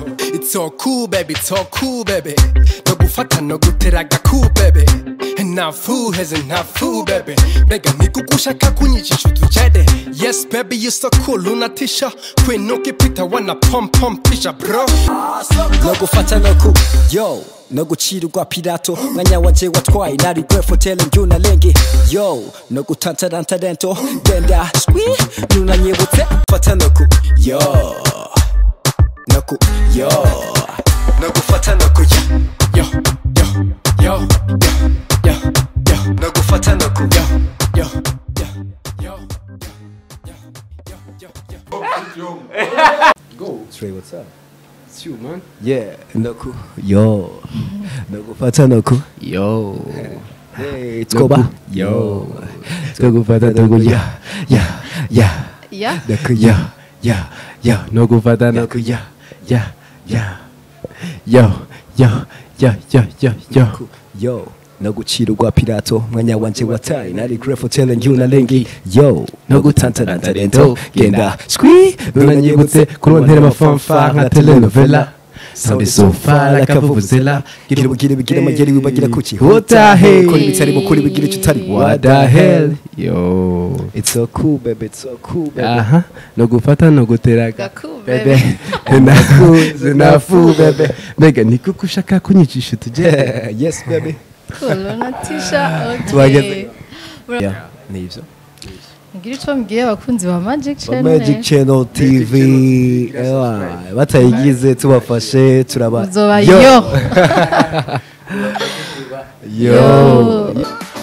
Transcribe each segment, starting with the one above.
It's all cool baby, it's all cool baby 너 gufata no guteraga cool baby ntafu heze ntafu baby mbega nikuko ushaka kunyicisha utujede yes baby you so cool unatisha kwinuka ipita wana pom pom tisha bro no gufata no ku yo no gucirwa pirato mwanya wanje watwaye nari gwefo tele njuna lengi yo no gutantaranta dento genda swi nunanyibutse fata no ku yo no ku yo no gufata no ku yo yo yo yo yo yo yo no gufata no ku yo yo yo yo yo yo yo Go. Trey what's up It's you, man. yeah no ku yo no gufata no ku Yo. hey tskoba Yo. Two gufata no ku ya. Ya. Ya. Ya? No ku ya. Ya. Ya. No gufata no ku ya. Ya. Ya. Yo. Yo. Yo. Yo. Yo. Yo. yo no gucirwa pirato mwanya wanje wataye nari grefo tele njuna lengi yo no gutantaranta dento genda Squee. Nunanyibutse kurontera amafanfa nka telenovela. Sound is so far like a vuvuzela. gira ubugire bigira amageri wibagira kuki What the hell? kora ibitari mukuri bigira icyo utari What the hell? Yo. it's so cool baby it's so cool baby aha no gufata no guteraga Gaku, bebe nakuze nafu bebe mbega ni kuko ushaka kunyicisha utugere yes baby Cool, unatisha okay. Tuhageze. Mura- yeah nivyo Ngira ico mbwiye abakunzi ba Magic Ba Channel. Magic Channel TV ewa batayigize tubafashe turaba Uzoba yo. yo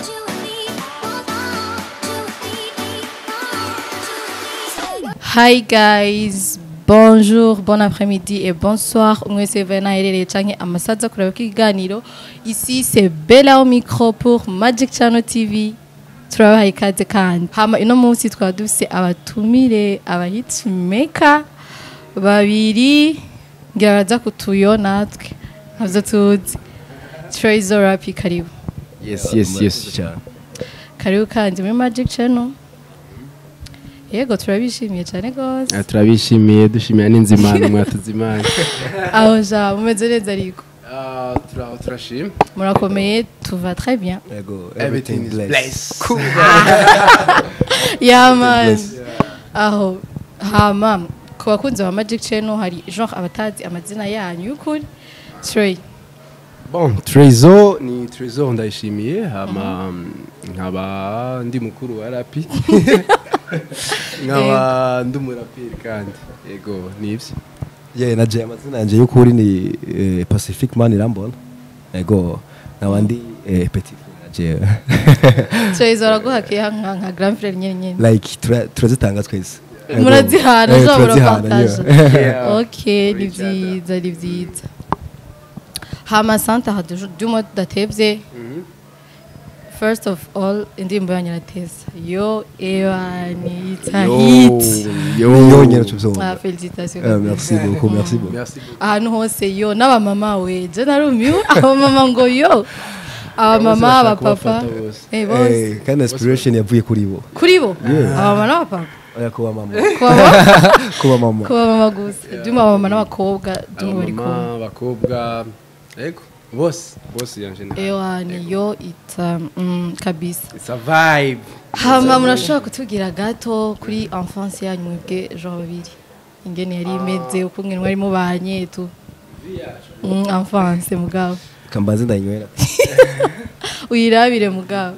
Hi guys, bonjour, bon après-midi et bonsoir. Mwese vena herereye canke amasaza kureba kiganiro. Ici c'est Bella au micro pour Magic Channel TV. Turabahaye ikaze kandi. Hama ino munsi twaba dufise abatumire aba hitmaker babiri ngira baza kutuyo natwe. Navyo tuzi. Trezor Rapi karibu. yes yes yes cyane Karibu kandi muri Magic Channel. Yego turabishimiye cyane gose. Ah, turabishimiye dushimiye n'inzimano mwatuzimana aho ja mumeze neza ariko Ah, turaho turashima murakomeye tuva très bien Ego, everything is blessed cool yaman aho hama ku bakunzi ba magic channel hari genre abatazi amazina yanyu y'ukuri Trey bon trezor ni trezor ndayishimiye hama nkaba ndi mukuru wa rapi nkaba ndi umuraperi kandi yego nibyo ye na je amazina yanje y'ukuri ni eh, Pacific Man Irambona ego nkaba eh, Petit Frere na je Trey zoraguhakiye nka nka grand frère nyene nyene like tura- turazitanga twese Ego. murazihana Eh, zo turazihana, murapartage yeah. ok ni vyiza ni vyiza hama santa ha dumwe tudatevye first of all indirimbo yanyu irateza yo ewa ni ita hit yo nyene tuvyumva Ah, félicitations. Eh, merci beaucoup merci beaucoup merci beaucoup ahantu hose yo n'abamama we je narumiwe abamama ngo yo abamama bashaka abapapa kubafata bose. eh bose Eh, kandi inspiration yavuye kuri bo kuri bo abamama n'abapapa oya kuba mama kuba kuba mama kuba mama gusa duma abamama n'abakobwa duma bari kumwe abamama abakobwa yego bose bose en general ewa ni yo ita mm, kabisa it's a vibe hama murashobora kutubwira gato kuri enfance yanyu mwebwe jean babiri ingene yari imeze uko mwe mwari mubanye tu Mm, enfance mugabo kambazi ndayinywera uyirabire mugabo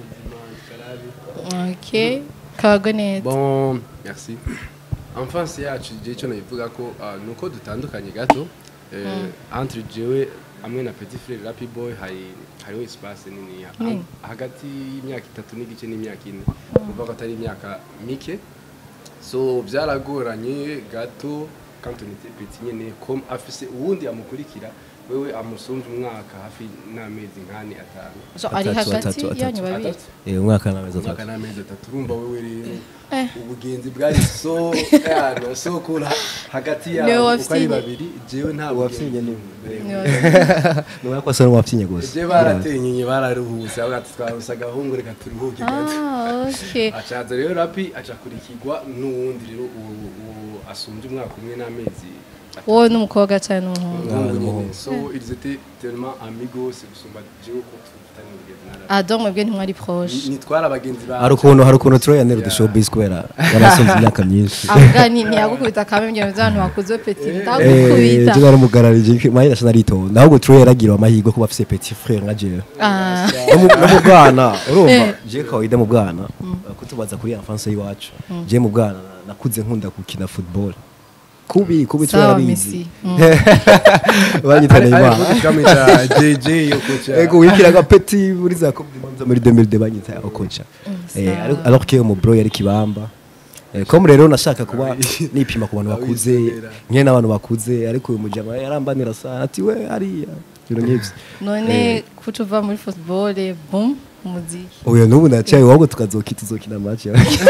ok kabagwe neza bon merci enfance yacu igihe cyo nabivuga ko ah, ni uko dutandukanye gato eh, entre jewe hamwe na petit frere rapi boy hari hariho espace nini ha- Nini? hagati y'imyaka itatu n'igice n'imyaka ine kuvuga ko atari imyaka mike so byaragoranye gato quand on était petit nyene comme afise uwundi amukurikira wewe amusumva umwaka hafi n'amezi nk'ane atanu So, ari Atatu, hagati atatu, atatu. yanyu babiri Atatu. eh umwaka n'amezi umwaka atatu n'amezi atatu urumva wewe rero Eh. ubugenzi bwari so yano so cool ha- hagati Niwe yabo uko ari wafyinye. babiri jewe nta Uwafyinye bugenzi. Ni Eh, wa- ni umwaka wasa n'uwapfinye gusa je baratenyeye bararuhuse avuga ati twabusa agahungu reka turuhuke gato Ah, ok acaza rero rapi aca kurikirwa n'uwundi rero uwo uwo asumbye umwaka umwe n'amezi wowe n'umukobwa cyane n'umuhungu umuhungu nyene so ils étaient tellement amigos gusumba jewe ko tufitanye urugendo nara ah donc mwebwe ntimwari proche nitwara abagenzi ba hari ukuntu hari ukuntu Troy yanera udushowbiz kubera yarasonze imyaka myinshi avuga ni ntiyagukubita kamwe ibyo by'abantu bakuze peti Eh, ndagukubita je naramugararije mayi nasa naritonda ahubwo Troy yaragira amahirwe kuba afise petit frère nka jewe Ah, no mu no mu bwana urumva Eh. je kawaida mu bwana kutubaza kuri enfance y'iwacu je mu bwana nakuze nkunda gukina football kubi kubi Troy sawa yarabizi Messi Mm. banyita ari Neymar ari kamita JJ yo kocha ego wikiraga petit muri za coupe du monde muri 2002 banyita okocha eh sawa. alors- alors que mu bro yari kibamba Eh, comme rero nashaka kuba nipima ku bantu bakuze Awisomera. nke n'abantu bakuze ariko uyu mujama yarambanira sana ati we hariya ibintu nk'ivyo none kuca uva muri football bum umuziki uyu n'ubu ndacaye ahubwo tukazokita tuzokina match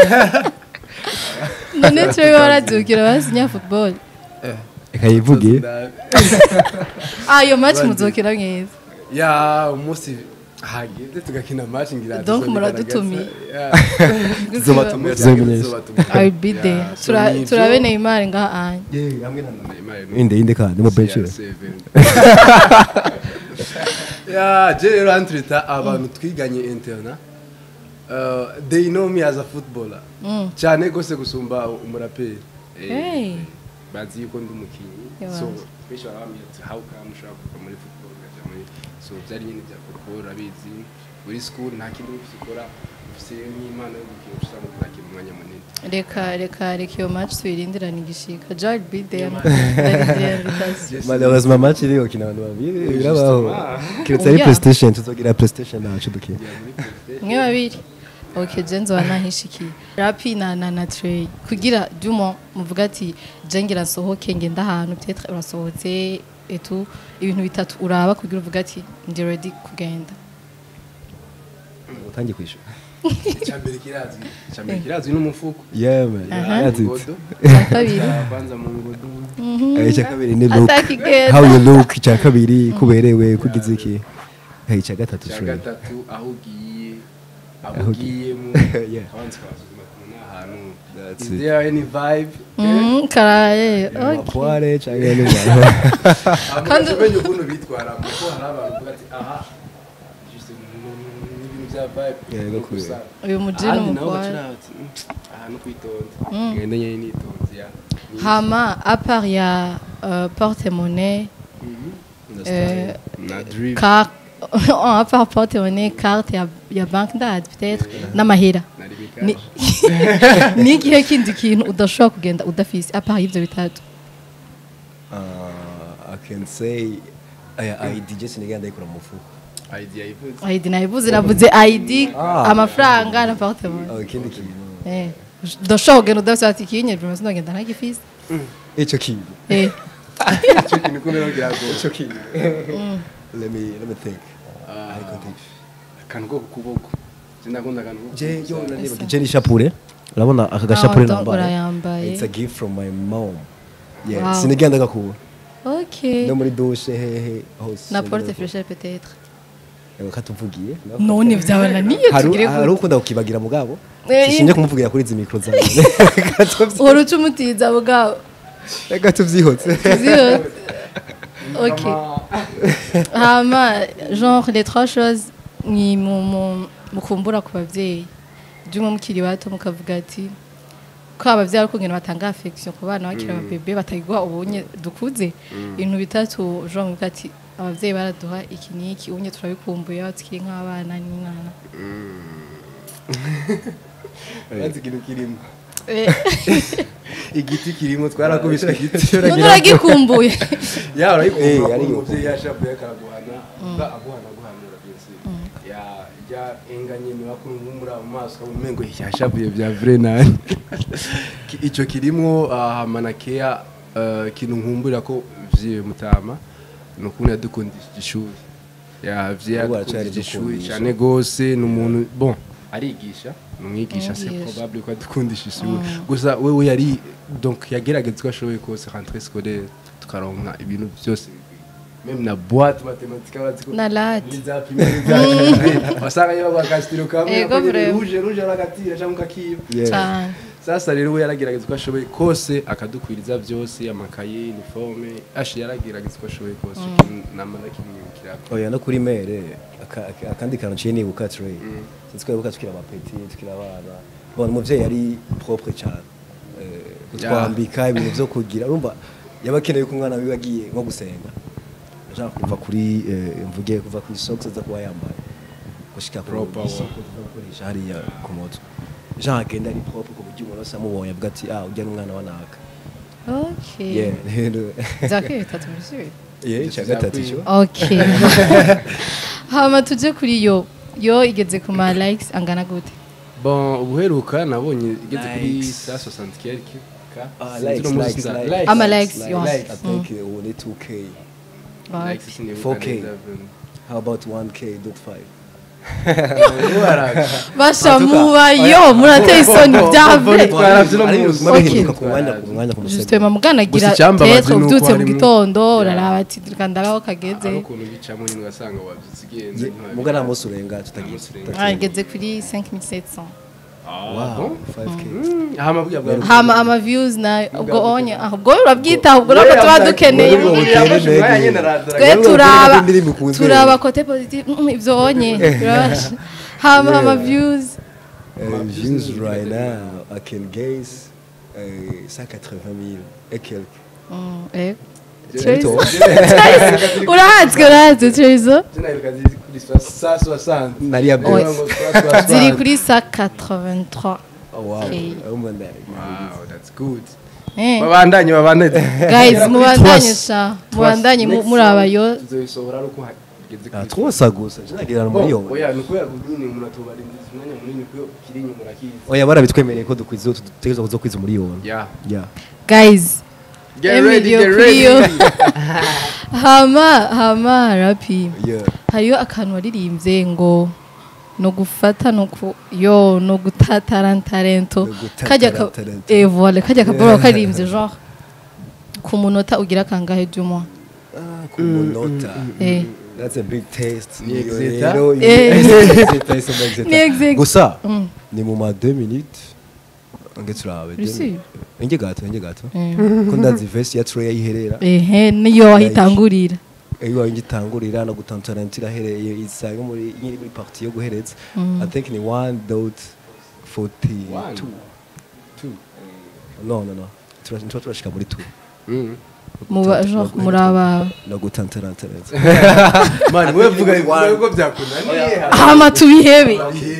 none twe warazukira basinya football reka yivuge ah iyo match muzokira mwiza ya umunsi hageze tugakina match ngira Donc tuzobigaragaza. muradutumiye. Yeah. Tuzobatumira. Tuzobatumira. Tuzomumenyesha. I will be there Yeah, so Tura- nivyo. turabe Neymar ngaha anye Neymar ni- inde inde kandi mu bench CR7. ya je rero antreta abantu twiganye interna uh, they know me as a footballer Mm. cyane gose gusumba umuraperi Eh, Hey. bazi yuko ndi umukinnyi Yeah, so bazi. benshi barambwira ati how come ushobora kuva muri football ukaja muri so byari nyine bya football urabizi muri school nta kindi ufite ukora ufite nk'impano yo gukina ushobora no kuzakina umwanya munini reka reka reka iyo match tuyirindirane igishika Jar be there ndarindirira invitation malheureusement match iri gukina abantu babiri birabaho kiretse ari Oya. playstation tuzogira playstation nacu dukina mwe babiri ok je nzoba nahishikiye rapi na na na trey kugira dumo muvuga ati je ngira nsohoke ngenda ahantu peut-être urasohotse etu ibintu bitatu uraba kugira uvuga ati ndi ready kugenda utangiye kwishura icyambere kirazwi icyambere kirazwi n'umufuko yeah man Aha. that's it Ngodo. icya kabiri kwanza mu ngodo Eh, icya kabiri ni look atakigenda how you look icya kabiri kuberewe kugize iki Eh, icya gatatu cya sure gatatu aho ugiye aho Aho ugiye. ugiyemo Yeah. abanza ukabasuzuma kumenya ahantu That's is it. there any vibe Mhm, karaye ok amapoire cyangwa n'abantu Kandi Kandi- umenye ukuntu bitwara kuko hari abantu bavuga ati aha juste n'ibintu bya vibe Yeah, no no kubera. gusa uyu mujini ahandi naho umukwara bacira bati "Mm, aha no kwitonda ngende nyine nitonze ya Ni- hama apart ya uh, porte monnaie euh, na drip carte à part porte monnaie carte ya, ya banque ndad peut-être n'amahera na ni rimikaje ni igihe kindi kintu udashobora kugenda udafise apart y'ivyo bitatu Uh, I can say aya ID je sinigenda ndayikura mu mufuko idea ivuze ID nayivuze navuze ID amafaranga na porte monnaie Oh, ikindi kintu eh udashobora kugenda udafise ati kinye bimeze ndagenda ntagifise icyo kintu eh icyo kintu ko rero kirago icyo kintu let me let me think Ah. ariko think akantu ko ku kuboko sindakunda akantu ko ku je kuboko yo cyane. nanibaga je ni shapure urabona aka gashapure Ah, donc nambaye urayambaye. it's a gift from my mom yeah Wow. sinigenda gakura ok no muri douche hehe hose na porte fraîcheur peut-être Ewe katuvugiye none vyabananiye hari tugire hari ukunda kukibagira mugabo Eh, sinje kumuvugira kuri izi mikro zawe uhora uca umutiza bwabo reka tuvyihotse Zero. ok hama genre les trois choses ni mu- mu- mukumbura ku babyeyi by'umwe mukiri bato mukavuga ati ko ababyeyi ari ukungena batanga affection ku bana bakiri ababebe batagwa ubunye dukuze ibintu bitatu genre muvuga ati ababyeyi baraduha iki n'iki ubunye turabikumbuye aho tukiri nk'abana n'inana Urazi ikintu kirimo Eh, igiti kirimo twarakubise igiti none uragikumbuye ya Eh, urayikumva ariyo. umubyeyi yashapuye akaraguhana ba aguhana aguhanura byose ya ya enga nyine wakumva muri abo maso umengo yashapuye bya vrai nani Ki- ico kirimo hama na kea eh, kintu nkumbura ko vyiwe mutama ni ukuntu yadukundishije ishuri ya vye Ubu aracari yadukundishije ishuri dukundisha. cyane gose ni umuntu bon arigisha ni umwigisha c'est Umwigisha. probable ko adukundisha ishuri gusa wewe yari donc yagerageza uko ashoboye kose rentrée scolaire tukaronka ibintu byose même na boîte mathématique abazi ko na lati niza primaire za wasanga yo bakastiro kamwe Ego, akoze vraiment. rouge rouge aragatira cyangwa kakiba Yeah. cyane sasa rero we yaragerageza uko ashoboye kose akadukwiriza byose amakaye uniforme ashi yaragerageza uko ashoboye kose namara kimwibukira oya no kuri mere aka- aka- akandi kantu ciye nibuka Trey sinzi ko yibuka tukiri abapeti tukiri abana bona umuvyeyi yari propre cyane Eh, kutwambika ibintu vyo kugira urumva yaba akeneye ko umwana wiwe agiye nko gusenga ashaka kuva kuri eh, mvuge kuva kuri socks aza kuba yambaye gushika ku Proper, wa. isoko tuza gukoresha hariya ku mutwe jean agenda ari propre ku buryo umuntu wese amubonye avuga ati ah ujya n'umwana wa naka okay yeah rero zakwiye bitatu monsieur yeah icya gatatu cyo okay hama tuje kuri yo yo igeze ku ma likes angana gute bon ubuheruka nabonye igeze kuri Likes. sa 60 quelque ka Ah, Sinzi likes, uno munsi likes, nza- likes. likes. Ama likes, yo. likes. I think uh, ubu ni 2k Wow. Likes sinibuka 4K. neza, how about 1k dot 5 Waraga. basha muba yo murateye isoni byave Twaravye no munsi. bihinduka ku mwanya ku mwanya ku musego justement muganagira Gusa icyambabaje tetre ni uko ubyutse mu harimo- gitondo uraraba ati reka ndaraho hari kageze ukuntu bicamo nyine ugasanga wabyutse ugenze muga nta munsi urenga tutagiye Nta munsi urenga. Ah, igeze kuri 5700 wow 5k aha mabwira bwa hama ama views na ubwo onye ah, ubwo urabyita ubwo nako tuba dukeneye Ubwo butere intege. twe Rero turaba indirimbo ikunzwe. turaba kote positive mm, ibyo onye turabasha hama ama views Uh, views right now I can guess uh, 180 000 et quelques Mm, eh. Tito. urahatswe urahatswe turizo nari ya Oya. best ziri kuri sa 83 oh wow Okay. oh man that Wow, that's good. Eh, babandanye babandanye guys mubandanye Twas- sha mubandanye mu- muraba yo tuzobisohora ari uko hageze ah kuri twosa gusa jinagira muri yo oya ni ukubera nyine umuntu atubarindiza umwanya munini kuko kiri inyuma urakizi oya barabitwemereye ko dukwiza tutegereza kuzo kwiza muri yo yeah yeah guys get Emily ready yo get kuri ready yo. hama hama rapi yeah hariyo akantu waririmbye ngo no gufata no ku yo no gutatarantarento No gutatarantarento. kajya ka eh voilà kajya kaboro karirimbye genre ku munota ugira kangahe du mois ah ku munota eh that's a big taste Ni exeta? Rero, Eh. exeta, it's a exeta. Ni exeta. gusa Mm. ni mu ma 2 minutes nge turabe Uri nge gato nge gato Eh. ko ndazi vest ya Trey yiherera ehe niyo wahitangurira iyo ngitangurira no gutantaranta irahereye isanga muri nyiri muri partie yo guhereza i think ni 1 dot 42 One. Two. no no no Tura- ntituba turashika muri 2 Mm. muba genre muraba no gutantaranta neza man we vuga ko byakunaniye hama tubihebe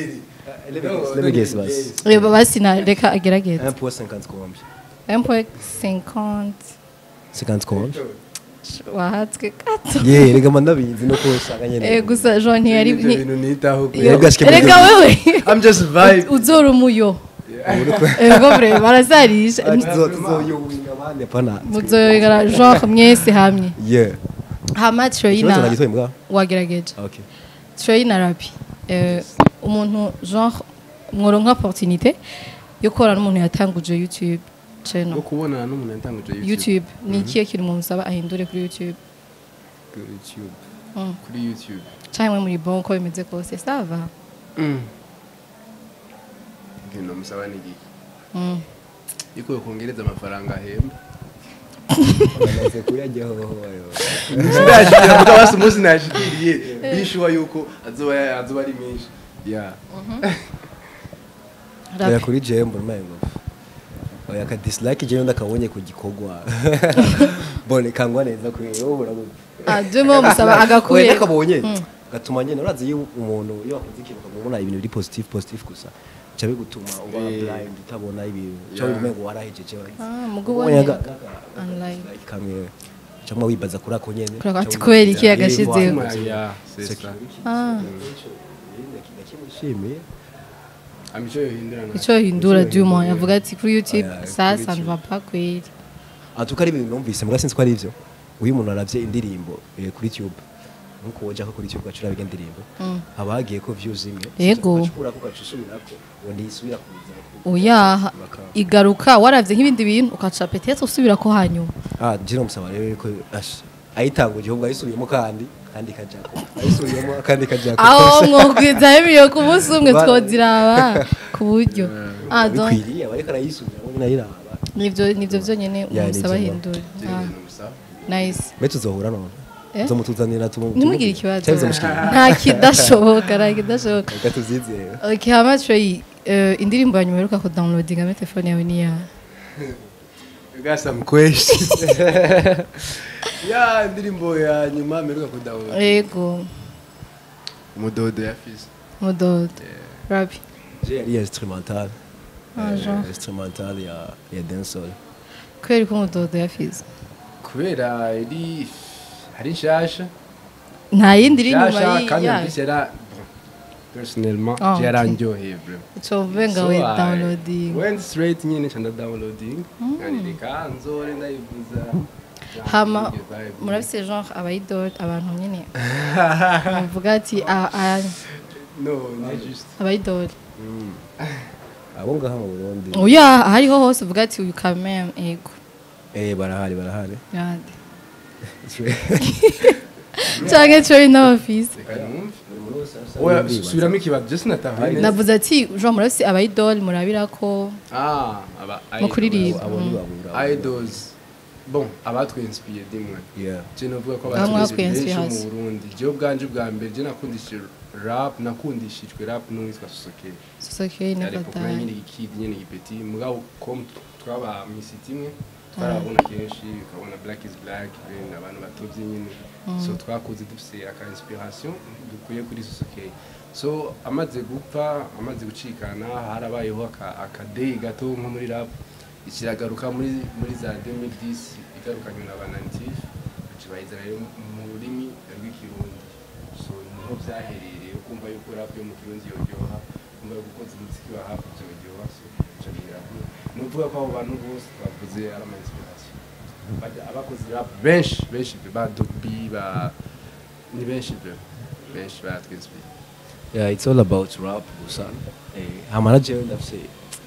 let me guess basi Eh, basi na reka agerageze 1 point 50 combien 1.50 50 combien wahatswe gato yeah rega mandabizi no ko usanga nyene eh gusa jean ntiyari ibyo nti- bintu nitaho Yo, Rega shike muri reka ibyo- wewe i'm just vibe uzora umuyo ego bre barazarisha tuzoyowinga abandi apana muzoyegara genre mwese hamwe yeah hama ikibazo troyina nagitoye mbwa wagerageje okay troyina rapi eh, umuntu genre mworonka opportunité yo gukorana n'umuntu yatanguje youtube channel no kubonana n'umuntu yatanguje youtube youtube ni ikihe kintu mumusaba ahindure kuri youtube kuri youtube Mm. kuri youtube cyangwa muri bon uko bimeze kose sava ibintu namusaba ni igiki Mm. yuko kongereza amafaranga ahemba bamaze kuyajyaho ayo ndashikira kuko basi umunsi nashikiriye bishuwa yuko azoba azoba ari menshi yeah oya Rap. kuri jewe mbona umengo oya ka dislike jewe ndakabonye ku gikorwa bone kangwa neza kuri wowe urabuze Ah, demo musaba oya agakure nakabonye gatuma nyene urazi iyo umuntu iyo wakoze ikintu ukabona ibintu biri positive positive gusa ca bigutuma uba Eh. blind utabona ibintu ca Yeah. umengo warahejeje Ah, mugo ubonye ubonye aga- aga- online. dislike kamwe camwe wibaza kuri ako nyene Kuri ako ati ca kubera wibaza, iki yagashizeho? eh, Kuma, voilà. yeah c'est C'est ça Ah. ndakimushimiye amico yohindura na icyo hindura duma yavuga ati kuri youtube Oya, ça kuri ça ne YouTube. va pas kweri atuka ari ibintu numvise mbwa sinzi ko ari ivyo uyu umuntu aravye indirimbo eh, kuri tube nkuko woja ko kuri tube gacura biga indirimbo haba hagiye ko views imwe Yego. ugacukura ko gacusubirako ngo ntisubira kuza oya igaruka waravye nk'ibindi bintu ukaca peut-être usubira ko hanyuma ah jira musaba rero ko ash ayitanguje ubwo ayisubiyemo kandi kandi kajako ayisubiyemo kandi kajako aho mwogwizaho ibiyo ku munsi umwe Ba- twoziraba ku buryo Ah, donc, bikwiriye abariko arayisubiramo nyine ayiraba nivyo nivyo vyonyene Ya, umusaba nivyo. hindura Ibyo Ah, bintu bisaba. nice mbe tuzohura none Eh? zomutuzanira tumu ntimugire ikibazo cyangwa bizomushikira nta kidashoboka nta kidashoboka reka tuvyizere okay hama Trey eh, indirimbo ya nyuma uheruka kudownloadinga muri telefone yawe ni yawe Gasa mkweshi. ya ndirimbo ya nyuma meruka kudownload. yego Umudodo ya Fizz. mudodo rabi je yari instrumental Ah, Eh, genre. instrumental ya ya dancehall kubera ko umudodo yafize Kubera iri hari nshasha. nta yindi iri inyuma Nshasha y'i- kandi yayo mbese yara personnellement Ah, okay. yaranjoheye bro. ucovuye ngo So we I downloading Went straight nyine nca downloading. Nkareka nzore ndayivuza. hama Iyo vibe. murabise genre abayidol abantu nyine bavuga ati "Ah, ah, No, ni just. abayidol abo ngaha mu Burundi oya ahariho hose uvuga ati uyu kameme ego eh barahari barahari yandi canke Trey n'abafise Reka numve. Oya, subiramo ikibazo. Just natahuye neza. navuze ati genre murabise abayidol murabirako Ah, aba mu kuririmba abo Mm. ntibabura idols bon abatwinspiye dimwe yeah je novuga ko Bamwe abatwinspiye bakwenspiye benshi hasi. mu Burundi je ubwanje bwa mbere je nakundishije rap nakundishijwe rap n'uwitwa Sosoke sosokeye ariko kuma nefatanye nyine ikid nyine igipeti mugabo com twaba misiti imwe twarabona kenshi ukabona black is black ben abantu batovye nyine so twakuze dufise aka inspiration dukuye kuri Sosoke so amaze gupfa amaze gucikana harabayeho aka akadeyi gato nko muri rap ikiragaruka muri muri za 2010 igarukanywe na banantif kibahizana rero mu rurimi rw'ikirundi so niho byaherereye kumva yuko rap yo mu kirundi yoryoha kumva yuko ukoze umuziki wa rap byoryoha so ico biravuga ni ukuvuga ko abo bantu bose bavuze ari ama inspiration Bajya abakoze rap benshi benshi ba Dogby ba ni benshi pe benshi batwinspiye yeah it's all about rap gusa eh hamara jewe ndafise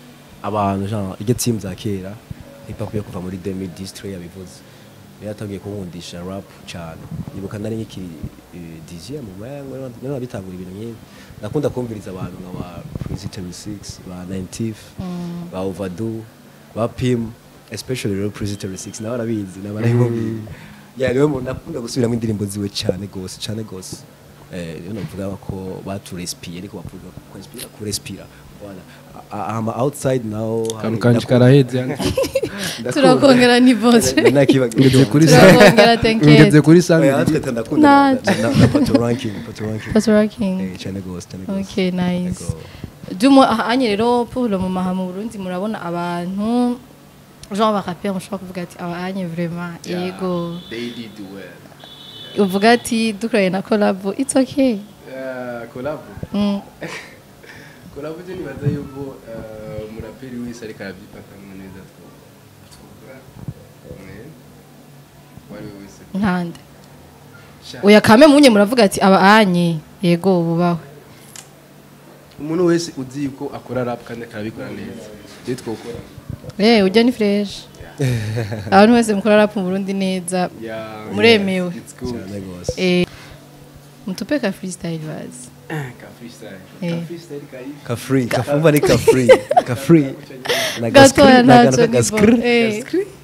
abantu genre iryo team za kera hip hop yo kuva muri 2010 yabivuze niyo yatangiye kunkundisha rap cyane nibuka nari nkiri eh, DJ mu mango niyo nabitangura ibintu nk'ibi nakunda kumviriza abantu nka ba Prison 6 ba 90 ba Overdue ba Pim especially rero Prison 6 nawe arabizi nabarayibumva yeah niwe muntu nakunda gusubiramo indirimbo ziwe cyane gose cyane gose eh rero navuga ko baturespire ariko bavuga ko respira ku respira voilà ama outside now kantu kanje karaheze turakongera ni voce ngeze kuri turakongera tenkete ngeze kuri oya sandwich natwe ndakunda na- Ntaco. na- na pato ranking pato ranking Pato ranking. eh cyane gose cyane gose okay nice Yego. Dumo ahanye rero pour le moment mu Burundi murabona abantu genre barapper mushobora kuvuga ati abanye vraiment yego they did well uvuga ati dukoranye na collab it's okay Eh, collab mm. collab je nibaza yuko eh, umuraperi wese ariko arabyifatamo neza twovuga wari we wese nkande Sha- oya kame munye muravuga ati abanye yego bubawe umuntu wese uzi yuko akora rap kandi akabikora neza je twokora eh ujya ni fresh abantu wese mukora rap mu Burundi neza Yeah, Muremewe. it's good. cyane gose eh mutupe ka freestyle bazi ka freestyle Eh. ka freestyle kari ka free ka fumba ni ka free ka free na gatoya na ntacyo ka ni skr bo eh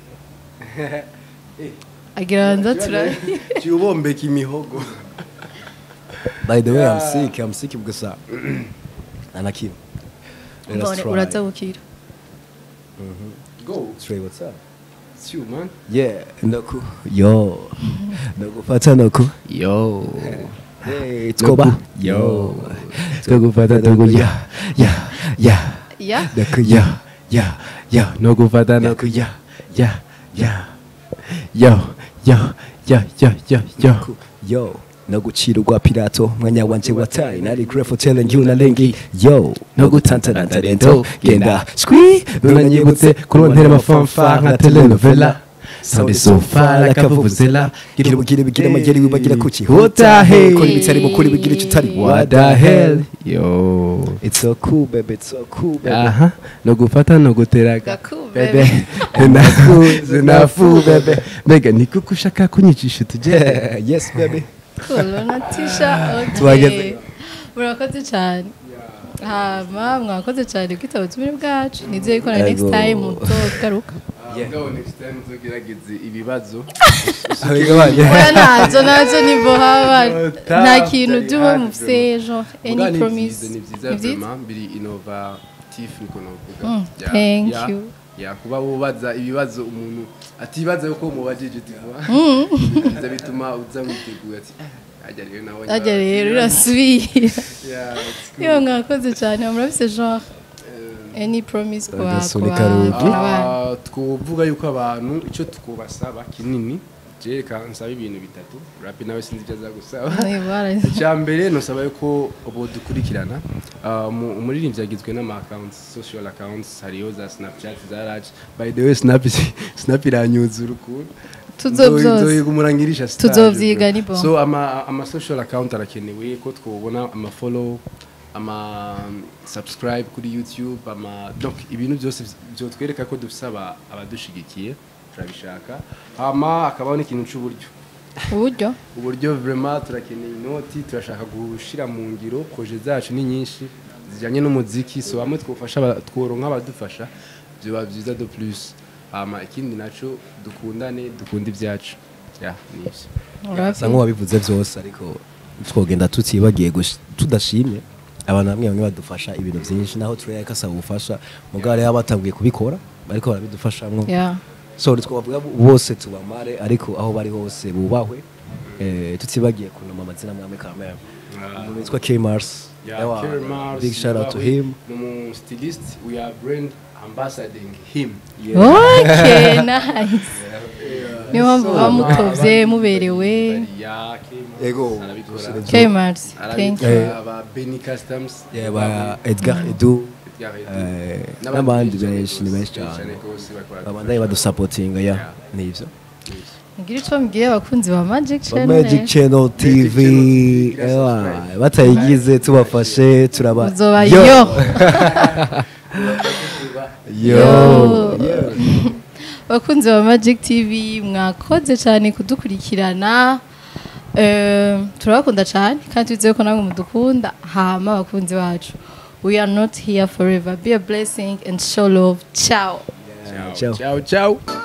agira nza tura cyubombeka imihogo by the way i'm Yeah. sick i'm sick gusa anakim let us Mbone try uraza bukira go Trey, what's up it's you man yeah noku yo nokufata noku yo hey tskoba Yo. twagufata noku ya ya ya ya noku ya ya ya no gufata no noku ya ya ya yo yo yo yo yo yo yo no gucira urwa pirato mwanya wanje wataye nari grateful telling you na lengi yo no gutantana talento genda skwi nunanyibutse kurontera amafanfa nka telenovela Sound so far like a vuvuzela gira ubugire bigira amageri wibagira kuki What the hell? kora ibitari mukuri bigira icyo utari What the hell yo it's so cool baby it's so cool baby aha no gufata no guteraga Gaku, bebe nakuze nafu bebe mbega ni kuko ushaka kunyicisha utugere yes baby Cool, unatisha okay. Tuhageze. murakoze cyane hama mwakoze cyane kwitaba ubutumire bwacu nizeye ko na Yego. next time mutogaruka Mugabo next time uzogerageze ibibazo Abega banje. oya ntazo nazo nivo haba Nota, nta kintu byari by'uwo hard, mufise genre Muga any ni promise vyiza, ni vyiza Ni vyiza? vraiment biri innovatif niko novuga Mm, Ya- thank ya- you. ya kuba wubaza ibibazo umuntu atibaza yuko mubajije tuvuga biza bituma uza witeguye ati "Ah, ajya rero nawe ajya rero urasubira Yeah, it's iyo mwakoze cyane murabise genre any promise ku ba- ku Agasunika ba- rugi. ku bana Ah, twovuga yuko abantu icyo twubasaba kinini jereka nsaba ibintu bitatu rapi nawe sinzi ibyo aza gusaba Nibara. icya mbere nusaba yuko ubu dukurikirana Ah, mu- umuririmbyi yagizwe n'ama accounts social accounts hariyo za snapchat za raj by the way snap snap iranyuzura ukuntu Tuzovyoza. nzoyiga umurangirisha stage, Tuzovyiga, bro. ni bon. so ama ama social account arakenewe ko twobona ama follow ama subscribe kuri youtube ama donc ibintu byose byotwereka ko dufise aba- abadushigikiye turabishaka hama akabaho n'ikintu c'uburyo uburyo uburyo vraiment turakeneye inoti turashaka gushira mu ngiro projet zacu ni nyinshi zijyanye n'umuziki so bamwe twufasha aba- tworonka abadufasha byoba byiza de plus hama ikindi naco dukundane dukunda ibyacu ya nivyo asa nk'uwabivuze byose ariko twogenda tutibagiye gush- tudashimye abantu bamwe bamwe badufasha ibintu byinshi naho turere kasaba ubufasha mugabo hariho abatanguye kubikora bariko barabidufashamwo yeah so twavuga bose tubamare ariko aho bari hose bubahwe eh, tutibagiye kunoma amazina mwame kamera umuntu witwa K Mars Yeah, Ewa, Kerry Mars, big shout out to Zimbabwe, him ni umu stylist we are brand ambassadoring him okay nice niyo mpamvu muba mutovye muberewe ya Kim Yego, arabikora Kmart thank you Eh. aba Benny Customs Yeah, ba Edgar Edu Edgar Edu. eh, N'abandi n'abandi benshi benshi ni cyane benshi gose, cyane gose bakora babandaye badusapotinga ya Yeah. nivyo mugire ico mubwiye abakunzi ba Magic Ba Channel Magic Channel TV TV, ewa, subscribe. batayigize tubafashe turaba uzoba Yo! yo yo bakunzi ba Magic TV mwakoze cyane kudukurikirana Eh, turabakunda cyane kandi tuzi ko namwe mudukunda hama abakunzi bacu we are not here forever be a blessing and show love ciao ciao ciao ciao